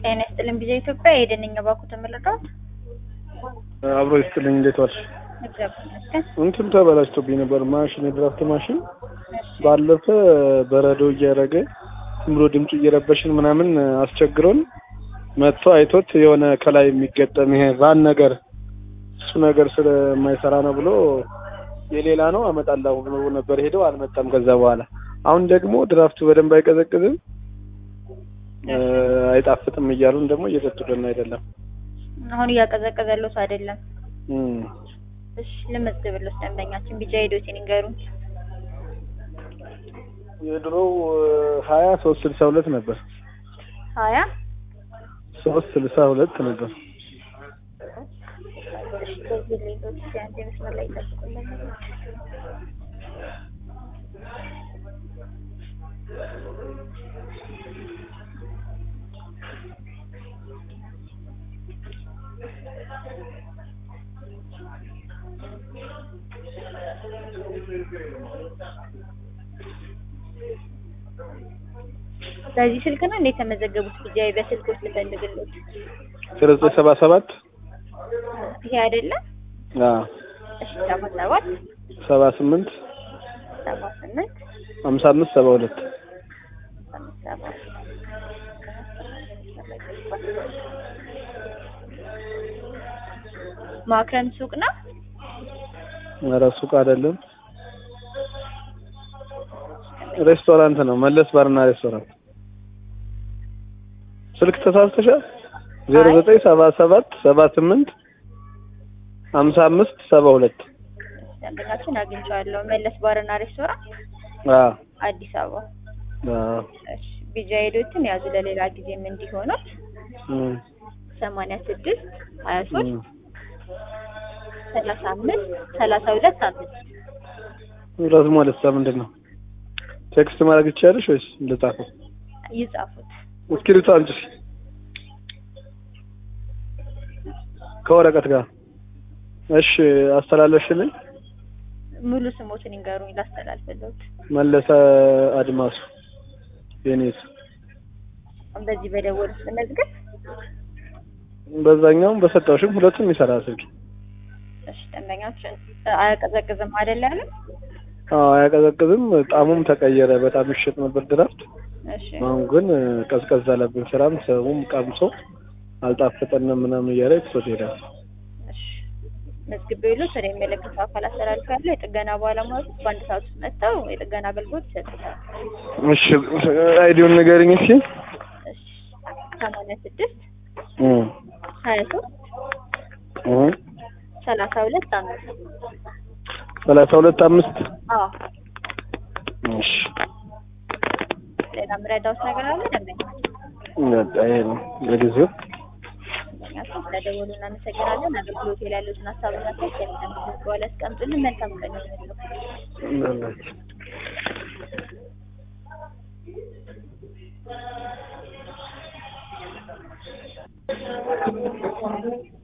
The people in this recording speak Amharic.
ጤና ይስጥልን ቢዛ ኢትዮጵያ የደንኛ ባኩ ተመለከት አብሮ ይስጥልኝ። እንዴት ዋልሽ? እግዚአብሔር ይመስገን። እንትን ተበላሽቶብኝ ነበር ማሽን፣ የድራፍት ማሽን ባለፈ በረዶ እያደረገ ዝም ብሎ ድምፁ እየረበሽን ምናምን አስቸግሮን መጥቶ አይቶት የሆነ ከላይ የሚገጠም ይሄ ቫን ነገር እሱ ነገር ስለማይሰራ ነው ብሎ የሌላ ነው አመጣለሁ ብሎ ነበር ሄደው አልመጣም። ከዛ በኋላ አሁን ደግሞ ድራፍቱ በደንብ አይቀዘቅዝም አይጣፍጥም እያሉን ደግሞ እየሰጡልን አይደለም። አሁን እያቀዘቀዘሎት አይደለም። እም እሺ ልመዝግብሎት ደንበኛችን ቢጃ ሄዶትን ይንገሩን። የድሮው ሀያ ሶስት ስልሳ ሁለት ነበር። ሀያ ሶስት ስልሳ ሁለት ነበር። እሺ በዚህ ሌሎች አንድ መስመር ላይ ይጠብቁልን። በዚህ ስልክ ነው እንዴት የተመዘገቡት? ቢጃይ በስልኮች ልፈልግሎት። ስርጽ ሰባ ሰባት ይሄ አይደለም። አዎ እሺ ሰባ ሰባት ሰባ ስምንት ሰባ ስምንት ሀምሳ አምስት ሰባ ሁለት ሰባ ማክረም ሱቅ ነው። ኧረ ሱቅ አይደለም ሬስቶራንት ነው። መለስ ባርና ሬስቶራንት። ስልክ ተሳስተሻል። ዜሮ ዘጠኝ ሰባ ሰባት ሰባ ስምንት ሀምሳ አምስት ሰባ ሁለት ደንበኛችን አግኝቼዋለሁ። መለስ ባርና ሬስቶራንት አዎ አዲስ አበባ። አዎ እሺ ቢጃ ሄዶትን ያዙ ለሌላ ጊዜም እንዲሆኑት እም ሰማንያ ስድስት ሀያ ሶስት እም ሰላሳ አምስት ሰላሳ ሁለት አምስት ራሱ ማለት ምንድን ነው? ቴክስት ማድረግ ይቻላልሽ ወይስ ልጻፈው? ይጻፉት። እስክሪብቶ አምጪ ከወረቀት ጋር። እሺ አስተላለፍሽልኝ። ሙሉ ስሞትን ይንገሩኝ ላስተላልፍልዎት። መለሰ አድማሱ የኔስ በዚህ በደወሉት መዝገብ በዛኛውም በሰጠውሽም ሁለቱም ይሰራል ስልክ። እሺ ደንበኛችን አያቀዘቅዝም አይደል ያለን? አዎ አያቀዘቅዝም። ጣሙም ተቀየረ። በጣም ይሸጥ ነበር ድራፍት። እሺ አሁን ግን ቀዝቀዝ አለብን። ስራም ሰውም ቀምሶ አልጣፈጠንም ምናምን እያለ ትቶት ሄዳል። እሺ መዝግቤ ይሉት ወደ የሚመለከተው አካል አስተላልፋለሁ። የጥገና ባለሙያዎች በአንድ ሰዓት ውስጥ መጥተው የጥገና አገልግሎት ይሰጡታል። እሺ አይዲውን ንገሪኝ እስኪ። እሺ ሰማንያ ስድስት እም ሀያ ሶስት እም ሰላሳ ሁለት አምስት ሰላሳ ሁለት አምስት አዎ እሺ ሌላ ምረዳውስ ነገር አለ ደንበኛ በቃ ይሄ ነው ለጊዜው። ደንበኛችን ስለደወሉ እናመሰግናለን። አገልግሎት ላይ ያሉትን ሀሳብና ቴክስት የሚሰሙት በኋላ ያስቀምጡልን። መልካም ቀን ይሁንልዎት። በላቸው